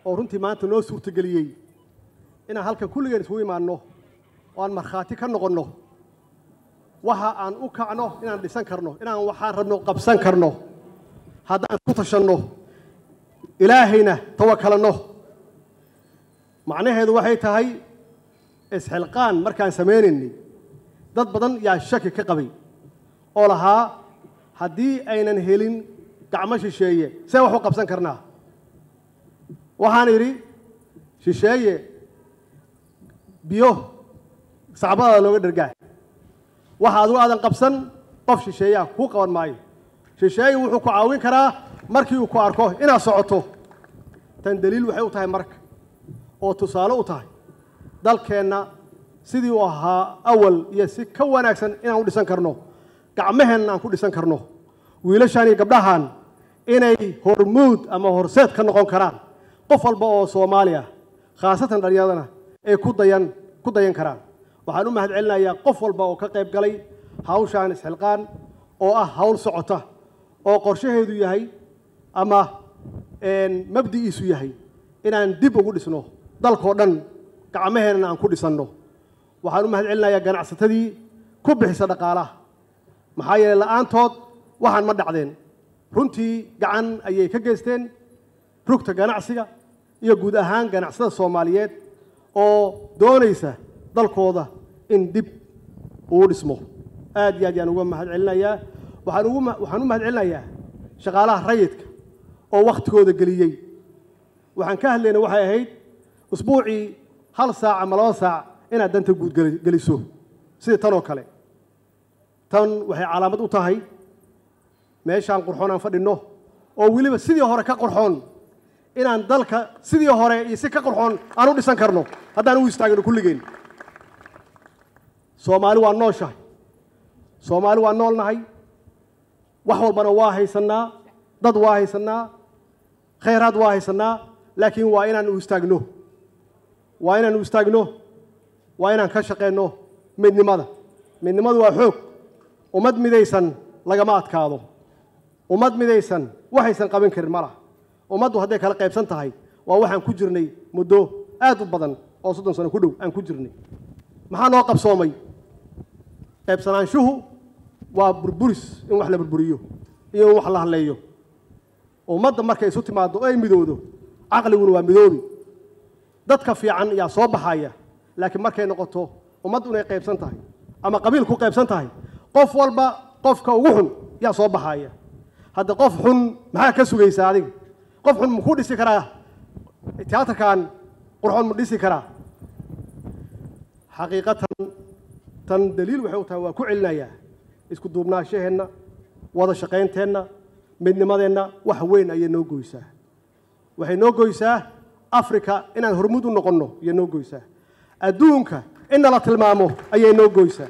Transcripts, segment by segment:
oo runtii maanta noo suurtageliyey inaan halkan kulligeen isugu imaanno oo aan markhaati ka noqonno waxa aan u kacno inaan dhisan karno inaan waxaan rabno qabsan karno haddaan ku tashanno ilaahayna tawakalanno macnaheedu waxay tahay isxilqaan markaan samaynaynay dad badan yaa shaki ka qabay oo lahaa haddii aynan helin gacmo shisheeye see wax u qabsan karnaa waxaan idhi shisheeye biyo sacbadaada looga dhergaa waxa adigu aadan qabsan qof shisheeyaa kuu qaban maayo shisheeye wuxuu ku caawin karaa markii uu ku arko inaad socoto tan daliil waxay u tahay marka oo tusaale u tahay dalkeenna sidii uu ahaa awal iyo si ka wanaagsan inaan u dhisan karno gacmaheenna aan ku dhisan karno wiilashaan iyo gabdhahan inay hormuud ama horseed ka noqon karaan qof walba oo soomaali ah khaasatan dhallinyaradana ay ku dayan ku dayan karaan waxaan u mahad celinayaa qof walba oo ka qayb galay hawshaan isxilqaan oo ah hawl socota oo qorshaheedu yahay ama mabdi'iisu yahay inaan dib ugu dhisno dalkoo dhan gacmaheenna aan ku dhisanno waxaan u mahad celinayaa ganacsatadii ku bixisa dhaqaalaha maxaa yeelay la'aantood waxaan ma dhacdeen runtii gacan ayay ka geysteen rugta ganacsiga iyo guud ahaan ganacsada soomaaliyeed oo doonaysa dalkooda in dib uu dhismo aad iyo aad yaan uga mahad celinayaa waxaan ugu waxaan u mahad celinayaa shaqaalaha rayidka oo wakhtigooda geliyey waxaan ka hadlayna waxay ahayd usbuucii hal saac ama laba saac inaad danta guud geliso sida tan oo kale tan waxay calaamad u tahay meeshaan qurxoon aan fadhinno oo weliba sidii hore ka qurxoon inaan dalka sidii hore iyo si ka qurxoon aan u dhisan karno haddaan u istaagno kulligeen soomaali waa nooshahay soomaali waa noolnahay wax walbana waa haysannaa dad waa haysannaa khayraad waa haysannaa laakiin waa inaan u istaagno waa inaan u istaagno waa inaan ka shaqeenno midnimada midnimadu waa xoog ummad midaysan lagama adkaado ummad midaysan waxaysan qaban karin ma laha ummaddu hadday kala qaybsan tahay waa waxaan ku jirnay muddo aad u badan oo soddon sano ku dhow aan ku jirnay maxaa noo qabsoomay qaybsanaanshuhu waa burburis in wax la burburiyo iyo in wax la hadleeyo ummadda markay isu timaaddo oo ay midowdo caqliguna waa midoobi dadka fiican ayaa soo baxaya laakiin markay noqoto ummaddu inay qaybsan tahay ama qabiil ku qaybsan tahay qof walba qofka ugu xun yaa soo baxaya hadda qof xun maxaa ka sugaysaa adiga qof xun makuu dhisi karaa tiyaatarkan qurxoon ma dhisi karaa xaqiiqatan tan daliil waxay u tahay waa ku celinayaa isku duubnaashaheenna wada shaqaynteenna midnimadeenna wax weyn ayay noo goysaa waxay noo goysaa africa inaan hormuud u noqonno ayay noo goysaa adduunka in nala tilmaamo ayay noo goysaa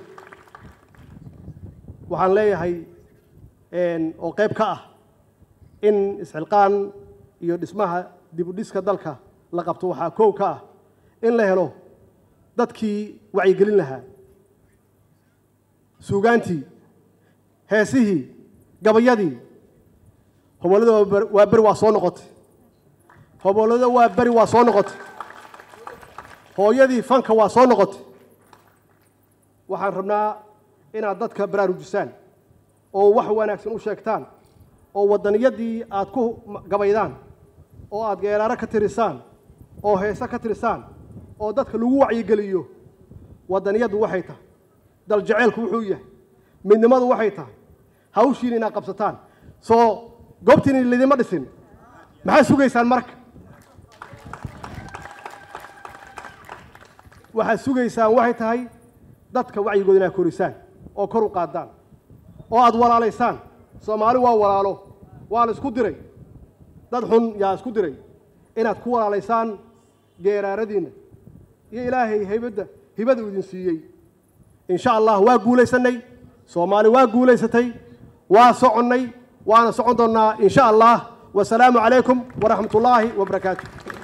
waxaan leeyahay oo qayb ka ah in isxilqaan iyo dhismaha dib u dhiska dalka la qabto waxaa kow ka ah in la helo dadkii wacyigelin lahaa suugaantii heesihii gabayadii hobollada waa beri waa soo noqotay hobollada waa beri waa soo noqotay hooyadii fanka waa soo noqotay waxaan rabnaa inaad dadka baraarujisaan oo wax wanaagsan u sheegtaan oo waddaniyadii aad ku gabaydaan oo aad geeraaro ka tirisaan oo heese ka tirisaan oo dadka lagu wacyigeliyo waddaniyaddu waxay tahay daljeceelku wuxuu yahay midnimadu waxay tahay hawshiina inaad qabsataan soo goobtiina lidima dhisin maxaad sugaysaan marka waxaad sugaysaan waxay tahay dadka wacyigooda inaad korisaan oo kor u qaadaan oo aad walaalaysaan soomaali waa walaalo waa la isku diray dad xun yaa isku diray inaad ku walaalaysaan geeraaradiinna iyo ilaahay haybadda hibada uu idin siiyey in sha allah waa guulaysanay soomaali waa guulaysatay waa soconnay waana socon doonnaa in sha allah wasalaamu calaykum waraxmat ullaahi wabarakaatu